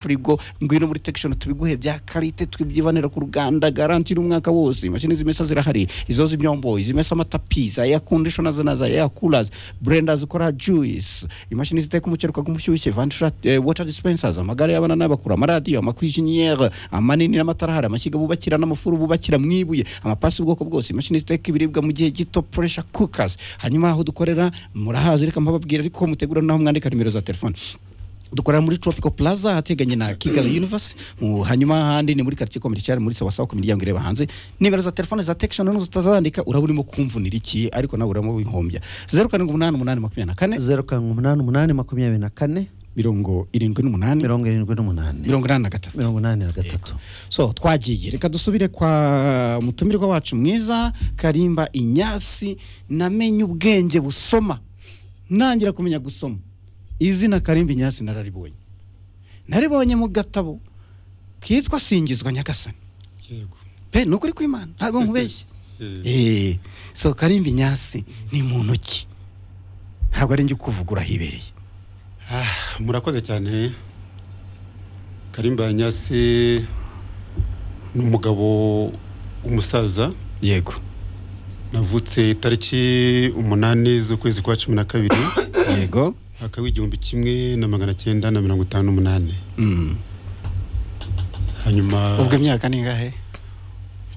frigo ngwino muri tekishoni tubiguhe bya karite twibyibanira ku ruganda garanti n'umwaka wose imashini zimesa zirahari izo z'ibyombo izimesa amatapi za air conditioner za za air coolers blenders zikora juice imashini ziteka umuceri ukaga umushyushye vantura eh, water dispensers amagare y'abana n'abakuru amaradiyo amakwijiniyeri amanini n'amatara ahari amashyiga bubakira n'amafuru bubakira mwibuye amapasi ubwoko bwose imashini ziteka ibiribwa mu gihe gito pressure cookers hanyuma aho dukorera murahazi reka mbababwira ariko mutegura naho mwandika nimero za telefone dukorera muri tropical plaza ateganye na kigali universe mu- hanyuma ahandi ni muri quartier commercial muri sawasawa ku miryango ireba hanze nimero za telefone za tekishoni n'uzo utazandika uraba urimo kumvunira iki ariko nawe uramo wihombya zeru karindwi umunani umunani makumyabiri na kane zeru karindwi umunani umunani makumyabiri na kane mirongo irindwi n'umunani mirongo irindwi n'umunani mirongo inani na gatatu mirongo inani na gatatu so twagiye reka dusubire kwa mutumirwa wacu mwiza karimba inyasi namenye ubwenge busoma ntangira kumenya gusoma izina karimba inyasi nararibonye naribonye mu gatabo kitwa singizwa nyagasani yego pe ni ukuri kw'imana ntabwo nkubeshye Eh, so karimba inyasi ni muntu ki ntabwo ari njye ukuvugura ahibereye Ah, murakoze cyane karimba nyase ni umugabo umusaza yego navutse tariki umunani z'ukwezi kwa cumi na kabiri yego mwaka w'igihumbi kimwe na magana cyenda na mirongo itanu n'umunani Mm. hanyuma ubwo imyaka ni ingahe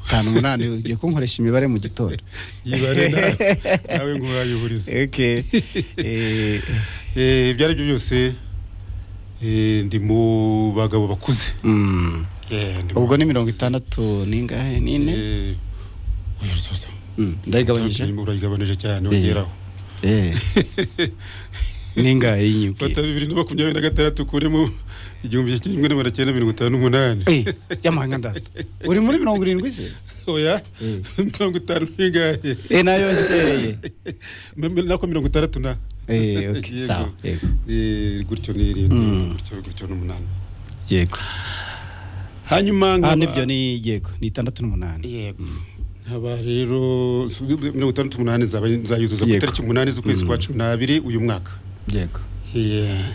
tanu umunani ugiye kunkoresha imibare mu gitondo yibare na- nawe ngo urayihurize okay. eh, Eh, ibyo ari byo byose eh, ndi mu bagabo bakuze mm. Eh, ndi ubwo ni mu bagabo mirongo bakuze. itandatu ningahe nine Eh, oya, oya, oya. Mm, ndayigabanyije Urayigabanyije. urayigabanije cyane Eh. ugeraho Eh. ningahe fata y'inyibwira bibiri na makumyabiri na gatandatu ukuremo igihumbi kimwe na magana cyenda mirongo itanu n'umunani Eh, y'amahanga ndata uri muri mirongo irindwi se oya Eh. mirongo itanu n'ingahe Eh, nayo ngereye Mem- nako mirongo itandatu na Eh, okay, Yego. sawa, yego. Eh, gutyo n'irindwi Mm. gutyo gutyo n'umunani yego hanyuma ah nkaba- nibyo ni yego ni itandatu n'umunani yego nkaba rero su- mirongo itandatu n'umunani nzaba nzayuzuza ku Yego. itariki umunani z'ukwezi kwa Mm. cumi n'abiri uyu mwaka yego Yeah.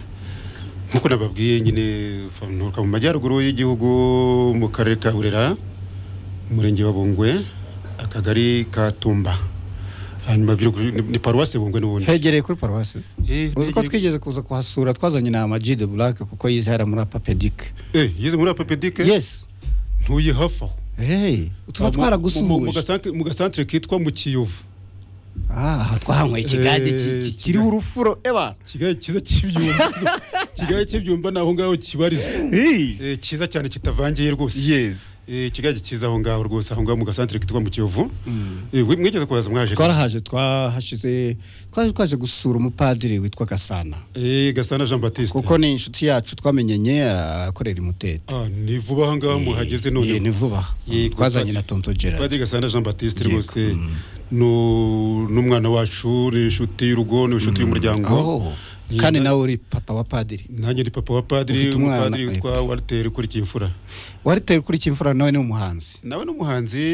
nkuko nababwiye nyine nturuka mu majyaruguru y'igihugu mu karere ka burera umurenge wa bungwe akagari ka tumba hanyuma Biruguru- ni- ni paruwasi bungwe n'ubundi hegereye kuri paruwasi Eh, uzi ko hegereye- twigeze kuza kuhasura twazanye na amajide burake kuko yizihara muri apapedike Eh, yize muri apepedike yes ntuye hafi aho hey, tuba Mu- mu- mu twaragusuhuje gasantre- mu gasantere kitwa mu kiyovu Ah, aha twahanyweye ikigage ki- Eh, ki- kiriho urufuro eba kigali cyiza cy'ibyumba kigali cy'ibyumba ni aho ngaho kibarizwa Eh, cyiza cyane kitavangiye rwose yes Eh, kigali cyiza aho ngaho rwose aho ngaho mu gasantere kitwa mu kiyovu Eh, we- mwigeze kuhaza mwaje twarahaje twahashize twaje twaje gusura umupadiri witwa gasana Eh, gasana jean batiste kuko ni inshuti yacu twamenyanye ah, akorera imutete Ah, ni vuba aha ngaha muhageze Eh, ni none vuba Yego, twazanye na padiri- tonto gerard padiri gasana jean batiste Yego, rwose mm. nu- n'umwana wacu ni inshuti y'urugo ni inshuti y'umuryango Oh, Ni- kandi nawe uri papa wa padiri nanjye ni papa wa padiri Ufite umwana, umupadiri witwa yego. walter kuri kiyifura wariteye kuri kimfura nawe ni umuhanzi nawe ni umuhanzi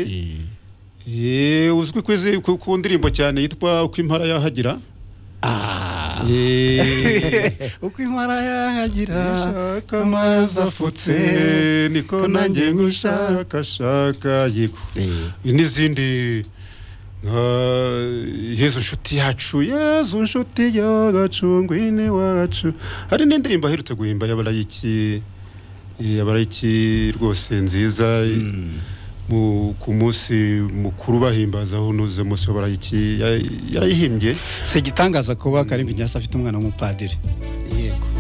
Eh, uzwi ku izi- ku ku ndirimbo cyane yitwa uko impara yahagira Ah. Eh, uko impara yahagira Ushaka amazi afutse afutse niko nanjye ngushakashaka yego n'izindi nka yezu nshuti yacu yezu nshuti yacu ngwine wacu hari n'indirimbo aherutse guhimba y'abarayiki eh, abarayiki rwose nziza mu- ku munsi mukuru bahimbaza unoze umunsi w'abarayiki ya- yarayihimbye si igitangaza kuba karimbi nyasi afite umwana w'umupadiri